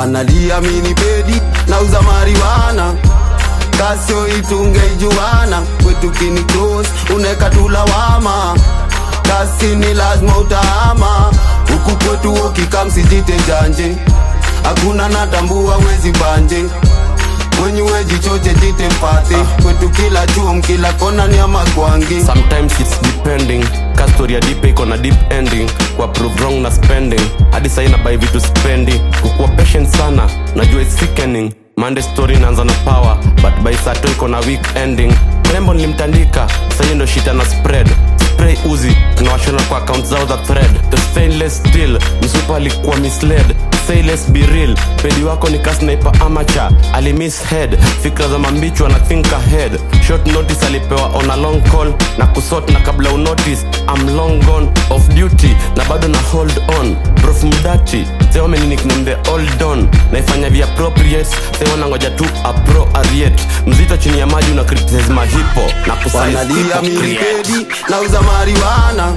wanalia mini pedi na uza mariwana kasio itungeijuana kwetu kini close uneka tulawama kasi ni lazima utaama huku kwetu ukikamsijite janje hakuna natambua wezi banje wenye wejichoche jite mpate kwetu kila chum kila kona ni amakwangi sometimes it's depending ka story ya dipe iko na deep ending kwa prove wrong na spending hadi saina bai vitu spendi kukuwa patient sana najua it's sickening mande story inaanza na power but by sato iko na weak ending rembo nilimtandika sahiyo ndo shita na spread spray uzi tunawashona kwa account zao za thread the stainless steel msupa alikuwa misled say let's be real pedi wako ni kasniper amateur alimiss head fikra za mambichwa na think ahead short notice alipewa on a long call na kusort na kabla unotice I'm long gone off duty na bado na hold on prof mdati seomeni nickname the old don naifanya via appropriate sewanangoja tu apro ariet mzito chini ya maji una criticize mahipo na kusize wanalia hypocrite. milipedi na uza mariwana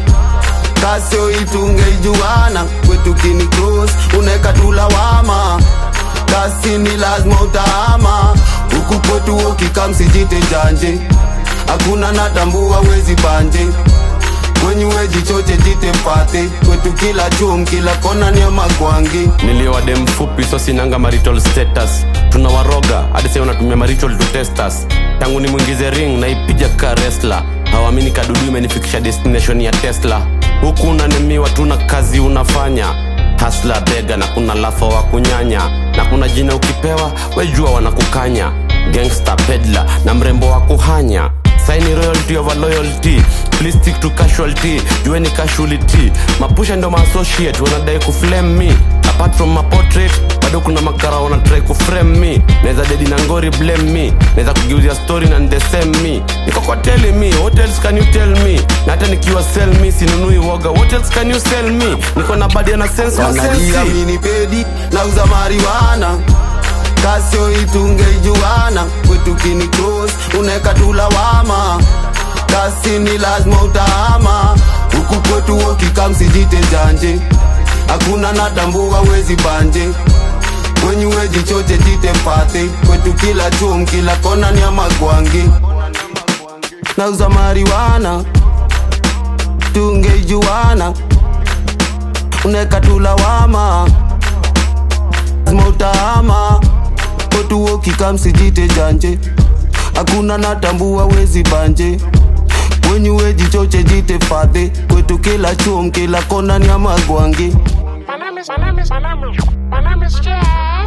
kasio itungeijuana kwetu kini close uneka tulawama kasi ni lazima utaama huku kwetu ukikamsijite janje hakuna natambua wezi banje wenye wejichoche jite mpate kwetu kila chum kila kona ni amakwangi niliwade mfupi so sinanga marital status tunawaroga hadi sai unatumia marital to test us tangu nimwingize ring naipija ka resla hawamini kadudu imenifikisha destination ya tesla huku unanemiwa tuna kazi unafanya hasla bega na kuna lafa wa kunyanya na kuna jina ukipewa wejua wanakukanya gangster pedla na mrembo wa kuhanya saini royalty over loyalty please stick to casualty jueni casualty mapusha ndo maassociate wanadai kuflame me apart from my portrait bado kuna makara wanatrai kuframe me naweza dedi na ngori blame me naweza kugeuzia story na the same me niko kwa tell me what else can you tell me na hata nikiwa sell me sinunui woga what else can you sell me niko na badi na sense wanalia masensi minipedi na uza mariwana kasio itungeijuana kwetu kini close uneka tulawama kasi ni lazima utaama huku kwetu ukikamsijite janje hakuna natambua wezi banje wenye wejichoche jite mpate kwetu kila chum kila kona ni amakwangi na uza mariwana tungeijuana uneka tulawama lazima utaama kwetu ukikamsijite janje hakuna natambua wezi banje wenye wejichoche jite fadhe kwetu kila chum kila kona ni amagwangi My name is, my name is, my name is, my name is Jack.